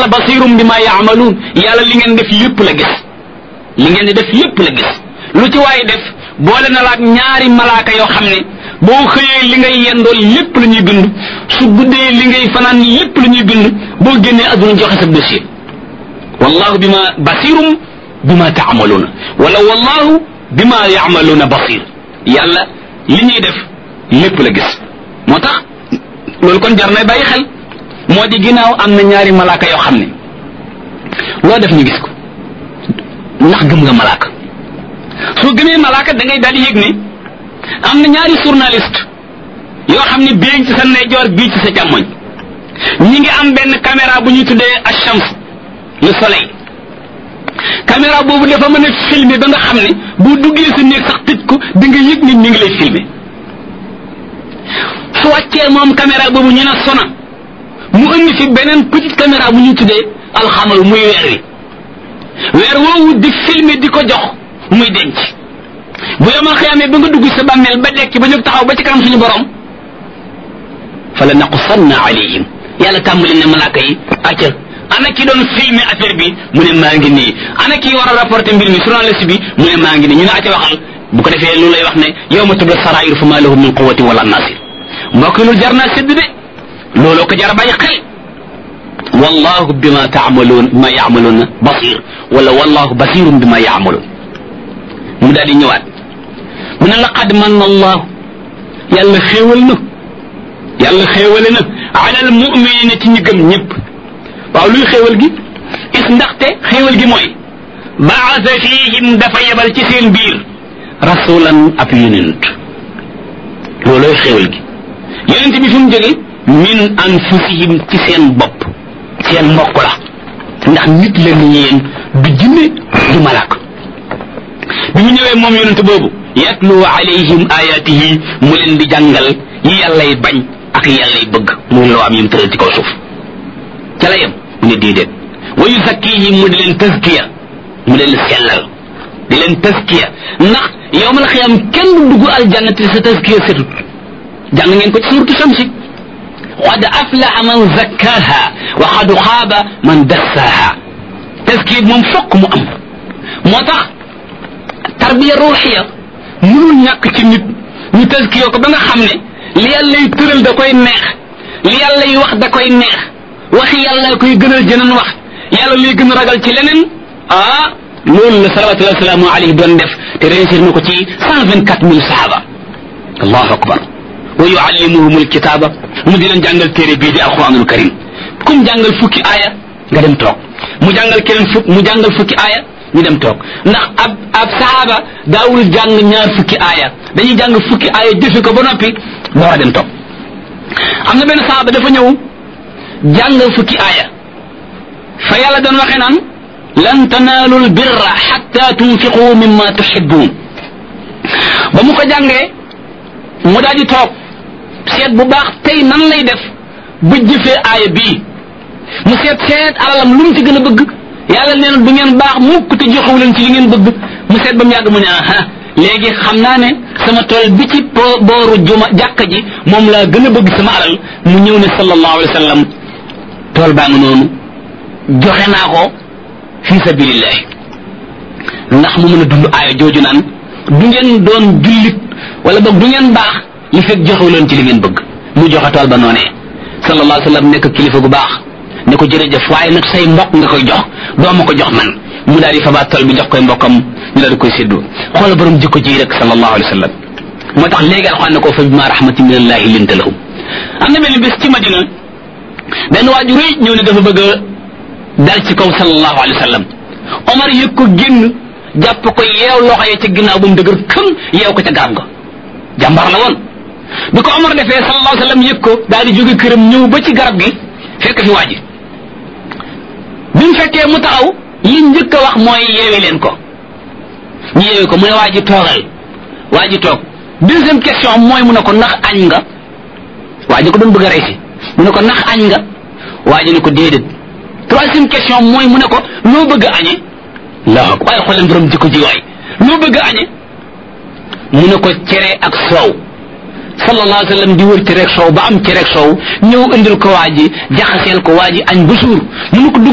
yàlla basirum bi ma yaamaluun yàlla li ngeen def lépp la gis li ngeen di def lépp la gis lu ci waaye def boole na laak ñaari malaaka yoo xam ne boo xëyee li ngay yendool lépp la ñuy bind su guddee li ngay fanaan lépp la ñuy bind boo génnee adduna joxe sa dossier wallahu bima basirum bima taamaluuna wala wallahu bima yaamaluuna basir yàlla li ñuy def lépp la gis moo tax loolu kon jar na bàyyi xel moo di ginnaaw am na ñaari malaaka yoo xam ne loo def ñu gis ko ndax gëm nga malaaka soo gëmee malaaka da ngay daal di yëg ne am na ñaari journaliste yoo xam ne bii ci sa ndeyjoor bii ci sa càmmoñ ñi ngi am benn caméra bu ñuy tuddee achams le soleil caméra boobu dafa mën a filmer ba nga xam ne bu duggee sa néeg sax tëj ko di nga yëg nit ñi ngi lay filmer su wàccee moom caméra boobu ñu ne sona mu indi fi beneen petite caméra bu ñuy tuddee alxamal muy weer wi weer woowu di filmer di ko jox muy denc bu yomal xiyaamee ba nga dugg sa bàmmeel ba dekk ba jóg taxaw ba ci kanam suñu borom fa la naqussanna alayhim yàlla tàmbali ne malaaka yi acca ana ki doon filmer affaire bi mu ne maa ngi nii ana ki war a rapporter mbir mi journaliste bi mu ne maa ngi nii ñu ne acca waxal bu ko defee loolu lay wax ne yow ma tubla sarair fa ma lahu min quwwatin wala nasir mbokk yi loolu jar naa sédd de looloo ko jar a bàyyi xel wallahu bima taamaluun bima yaamaluuna basir wala wallahu basirun bima yaamaluun mu daal di ñëwaat mu ne laqad manna allahu yàlla xéewal na yàlla xéewale na ala al muminina ci ñi gëm ñëpp waaw luy xéewal gi is ndaxte xéewal gi mooy baasa fihim dafa yebal ci seen biir rasulan ab yonent loolooy xéewal gi yonent bi fu mu jóge min anfusihim ci seen bopp seen mbokk la ndax nit la ni yéen du jinne du malaaka bi mu ñëwee moom yonent boobu yatlu alayhim ayatihi mu leen di jàngal yi yàllay bañ ak yàllay bëgg muy loo am yim tëral ci kaw suuf ca la yem mu ne déedéet wa yuzakkihim mu di leen tazkiya mu leen sellal di leen tazkiya ndax yowmal xiyam kenn du dugg aljanna te sa tazkiya setut jàng ngeen ko ci suuratu Shamsi qad aflaha man zakkaha wa qad xaaba man dassaha tazkiya moom fokk mu am moo tax tarbiya ruuxiya mënul ñàkk ci nit ñu tazkiya ko ba nga xam ne li yàlla y tëral da koy neex li yàlla y wax da koy neex waxi yàlla koy gënal jeneen wax yàlla lay gën a ragal ci leneen ah loolu la salawatullahi wasalaamu alayhi doon def te réussir na ko ci cent vingt quatre mille sahaba allahu akbar wa yuallimuhum alkitaba mu di leen jàngal téere bii di alquranul karim kum jàngal fukki aaya nga dem toog mu jàngal keneen fukk mu jàngal fukki aaya ñu dem toog ndax ab ab sahaaba daawul jàng ñaar fukki aaya dañuy jàng fukki aaya jëfe ko ba noppi door a dem toog am na benn sahaaba dafa ñëw jàng fukki aaya fa yàlla doon waxe naan lan tanaalu lbirra xatta tunfiqu mimma tuhibbun ba mu ko jàngee mu daal di toog seet bu baax tey nan lay def ba jëfee aaya bii mu seet seet alalam lu mu ci gën a bëgg yàlla nee na du ngeen baax mukk te joxewu leen ci li ngeen bëgg mu seet ba mu yàgg mu ne aha léegi xam naa ne sama tool bi ci booru juma jàkka ji moom laa gën a bëgg sama alal mu ñëw ne sallallahu alayhi wa sallam tool baa nga noonu joxe naa ko fi sabilillah ndax mu mën a dund aaya jooju naan du ngeen doon jullit wala boog du ngeen baax li fekk joxewu leen ci li ngeen bëgg mu joxe tool ba noonee sallallahu alayhi wa sallam nekk kilifa gu baax ne ko jërëjëf waaye nag say mbokk nga koy jox doo ma ko jox man mu daal di fabaat tool bi jox koy mbokkam ñu daal di koy séddoo xoola borom jikko ji rek sallallahu alayhi wa sallam moo tax léegi alxuraan ne ko fa bima rahmatin min allahi linta lahum am na benn bés ci madina benn waaju rëy ñëw ne dafa bëgg a dal ci kaw sallallahu alayhi wa sallam omar yëg ko génn jàpp ko yeew loxo yi ca ginnaaw ba mu dëgër këm yeew ko ca garab ga jàmbar la woon bi ko omar defee sallallahu alayhi wa sallam yëg ko daal di jóge këram ñëw ba ci garab gi fekk fi waa ji bi mu fekkee mu taxaw li njëkk a wax mooy yeewi leen ko ñu yeewi ko mu ne waa ji toogal waa ji toog deuxième question mooy mu ne ko ndax añ nga waa ji ko doon bëgg a rey si mu ne ko ndax añ nga waa ji ne ko déedéet troisième question mooy mu ne ko loo bëgg a añe laa ko waaye xooleen borom jikko ji waay loo bëgg a añe mu ne ko cere ak soow sallallahu alayhi wa sallam di wër cere ak soow ba am cere ak soow ñëw indil ko waa ji jaxaseel ko waa ji añ ba suur mu ne ko